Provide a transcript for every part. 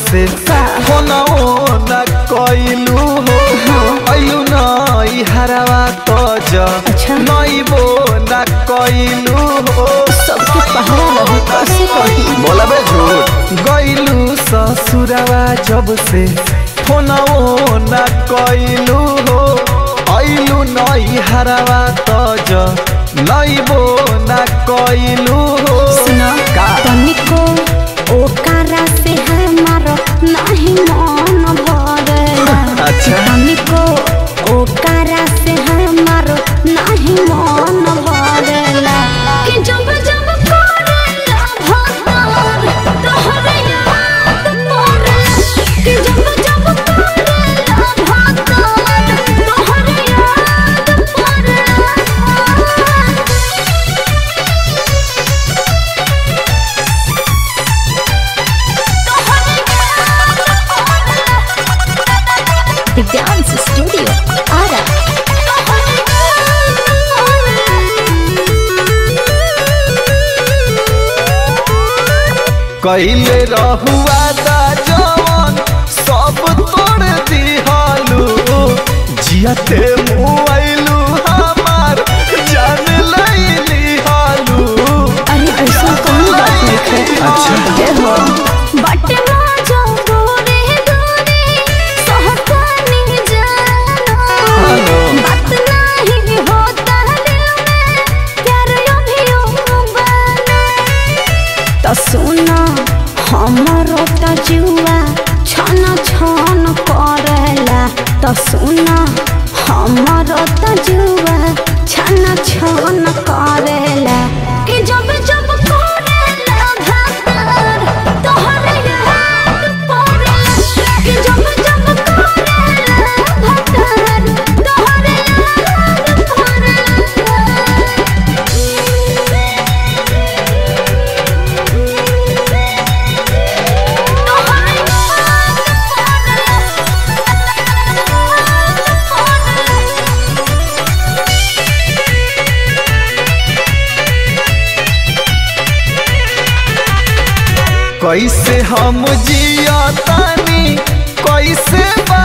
से फोनो न कइलू हो अइलू नई हरावा तो ज अच्छा। नइबो न कइलू हो सबके पहरा रहे कैसे कही बोला बे झूठ गइलू ससुरवा जब से फोनो न कइलू हो अइलू नई हरावा तो ज नइबो न कइलू हो सुनो का? तनिको ओकारा से हमारो नहीं मन भरेला अच्छा। तनिको ओकारा से हमारो नहीं मन भरेला कि जब जब करेला भतार तोहरे याद पड़े कि जब जब करेला भतार तोहरे याद पड़े The Dance Studio, Ara. कइले रहुआ दा जवन सब तोड़ दिहलू जियते मुआइलू हमार जान लैली हालू अरे ऐसा कौन बात नहीं है अच्छा। ये हो बट ना जो दूरे दूरे सहकानी जानो हेलो। बात नहीं होता दिल में प्यार अभी बने तो सुना हमरो त जुआ छन छन करेला तो सुना हमरो त जुआ छन छन करेला कि जब जब करेला भातर तोहरे याद पड़ेला कि जब जब करेला भातर तोहरे याद कैसे हम जिया तानी कैसे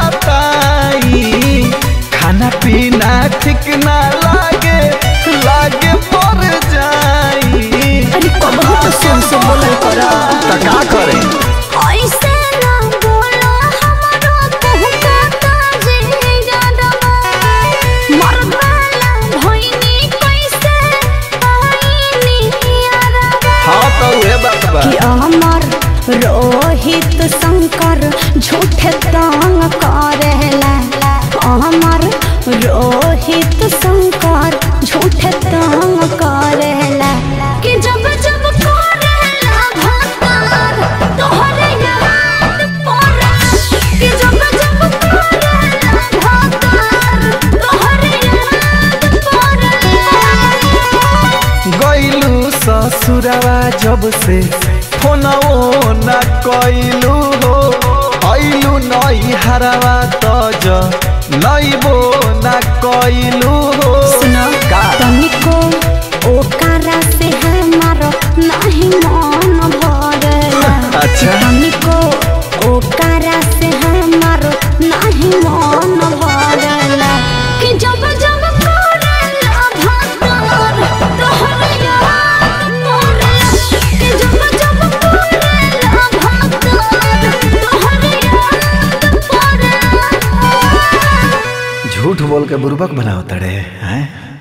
बताई खाना पीना ठीक ना लागे लागे पर जाई अरे कबहू तो सुन से बोलल करा त का करे ऐसे ना बोला हमारो कहता जे गडबा मरवाला भइनी कैसे आईनी अरबा हाँ तो उहे बात बा कि अमर रोहित शंकर झूठे तंग करेला अमर रोहित शंकर झूठे तंग करेला कि जब जब करेला भतार तोहरे याद पड़े कि जब जब करेला भतार तोहरे याद पड़े गइलू ससुरवा जब से फोनो न कइलू हो अइलू नई हरावा तो ज नइबो न कइलू हो सुनो का? तनिको ओकारा से हमारो नहीं मन भरेला अच्छा। तनिको ओकारा से हमारो नहीं मन भरेला कि जब जब करेला भतार तोहरे याद पड़े कि जब जब करेला भतार तोहरे याद पड़े झूठ बोल के बुर्बक बनाओ तड़े हैं